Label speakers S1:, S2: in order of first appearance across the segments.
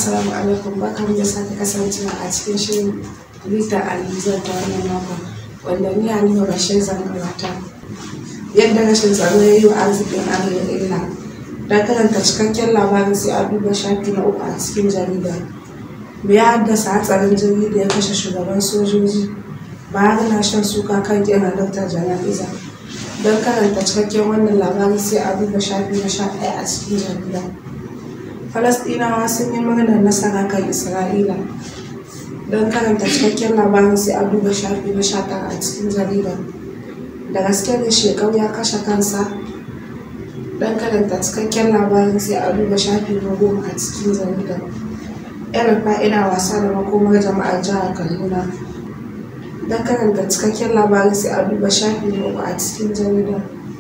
S1: assalamu alaikum barkan da sake kasancewa a cikin shirin Rita Alizar ta wannan makon wanda ni Halima Bashir zan gabata. Yadda rashin tsaro ya yi wa arzikin Arewa illa. Don karanta cikakken labarin sai a duba shafi na uku a cikin jarida. Me ya haddasa hatsarin jirgi da ya kashe shugaban sojoji? Buhari na shan suka kan ƙin halartar jana'iza. Don karanta cikakken wannan labarin sai a duba shafi na sha ɗaya a cikin jarida. Falasɗinawa sun yi murnar nasara kan Isra'ila. Don karanta cikakken labarin sai a duba shafi na sha tara a cikin jarida. Da gaske da shekau ya kashe kansa. Don karanta cikakken labarin sai a duba shafi na goma a cikin jarida. Yan ina wasa da makomar jama'ar jihar Kaduna. Don karanta cikakken labarin sai a duba shafi na uku a cikin jarida.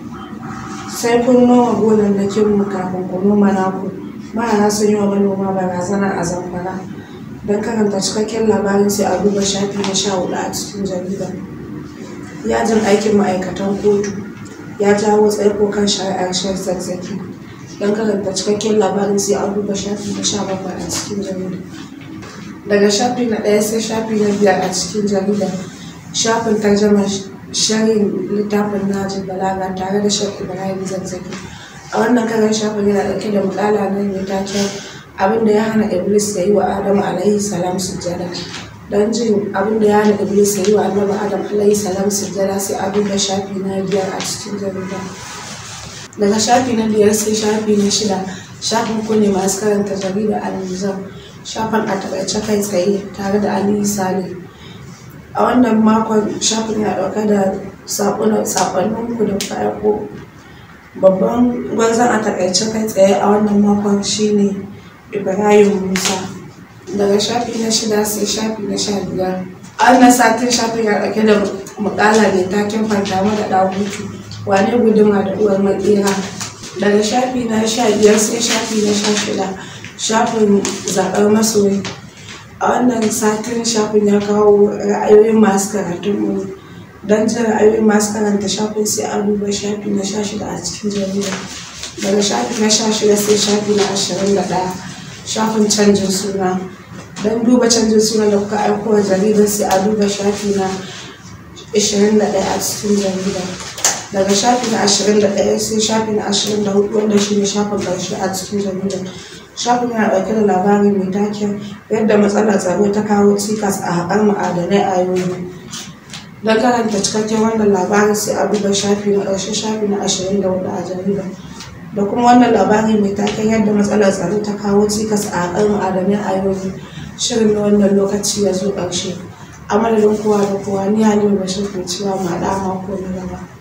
S1: Sai kun noma gonannakin mu kafin ku noma naku. mahara sun yi wa manoma barazana a zamfara don karanta cikakken labarin sai a duba shafi na sha hudu a cikin jarida yajin aikin ma'aikatan kotu ya jawo tsaiko kan shari'ar shan zazzaki don karanta cikakken labarin sai a duba shafi na sha bakwai a cikin jarida daga shafi na ɗaya sai shafi na biyar a cikin jarida shafin tarjamar sharhin littafin najin balaga tare da shan ibrahim zazzaki a wannan karan shafin yana ɗauke da mukala na mai taken abin da ya hana iblis ya yi wa adamu alaihi salam sujjada don jin abin da ya hana iblis ya yi wa annabi adam alaihi salam sujjada sai a duba shafi na biyar a cikin jarida daga shafi na biyar sai shafi na shida shafin ku ne masu karanta jarida al-nizam shafin a takaice kai tsaye tare da aliyu sale a wannan makon shafin ya ɗauke da saƙonninku da kuka aiko babban gwarzon a takaice kai tsaye a wannan makon shine ibrahim musa daga shafi na shida sai shafi na sha biyar a wannan satin shafin ya ɗauke da mukala mai taken fantama da ɗagutu wane guduma da uwar matsira daga shafi na sha biyar sai shafi na sha shida shafin zaɓar masoyi a wannan satin shafin ya kawo ra'ayoyin masu karatun mu don jin ra'ayoyin masu karanta shafin sai an duba shafi na sha shida a cikin jarida daga shafi na sha shida sai shafi na ashirin da ɗaya shafin canjin suna don duba canjin suna da kuka aiko wa jaridar sai a duba shafi na ashirin da ɗaya a cikin jarida daga shafi na ashirin da ɗaya sai shafi na ashirin da hudu wanda shi ne shafin ƙarshe a cikin jarida shafin yana ɗauke da labari mai taken yadda matsalar tsaro ta kawo cikas a haƙar ma'adanai a yobe don karanta cikakken wannan labarin sai a duba shafi na ƙarshe shafi na ashirin da hudu a jarida da kuma wannan labari mai taken yadda matsalar tsaro ta kawo cikas a haƙar ma'adanai a yau shirin na wannan lokaci ya zo ƙarshe a madadin kowa da kowa ni halima bashir ke cewa ma mako na gaba